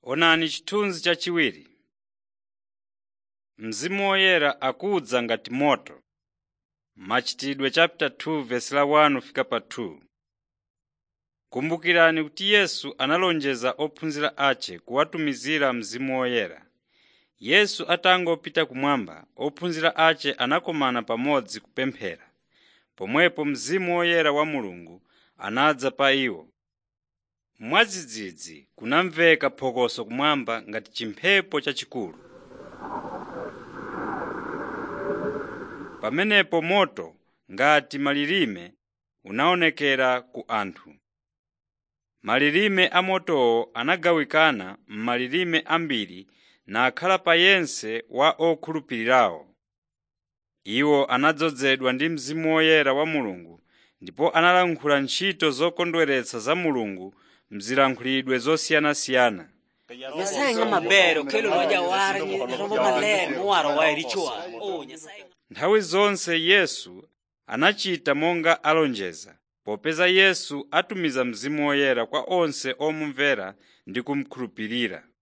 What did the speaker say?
Onani chithunzi chachiwiri. Mzimu Woyera akudza ngati moto. Machitidwe chapter 2 verse la 1 fika pa 2. Kumbukirani kuti Yesu analonjeza ophunzira ace kuwatumizira Mzimu Woyera. Yesu atangopita kumwamba, ophunzira ace anakumana pamodzi kupemphera. Pomwepo Mzimu Woyera wa Mulungu anadza pa iwo. Mwadzidzidzi kunamveka phokoso kumwamba ngati chimphepo chachikulu. Pamenepo moto ngati malilime unaonekera ku anthu. Malilime a motowo anagawikana m'malilime ambiri nakhala pa yense wa okhulupirirawo. Iwo anadzozedwa ndi Mzimu Woyera wa Mulungu ndipo analankhula ntchito zokondweretsa za Mulungu m'zilankhulidwe zosiyanasiyana. Nyasaye ng'a maber okelo nwa jawar rombo maler mowaro wa richowa. Oh, Nyasaye Nthawi zonse Yesu anachita monga alonjeza, popeza Yesu atumiza Mzimu Woyera kwa onse omumvera ndi kumukhulupirira.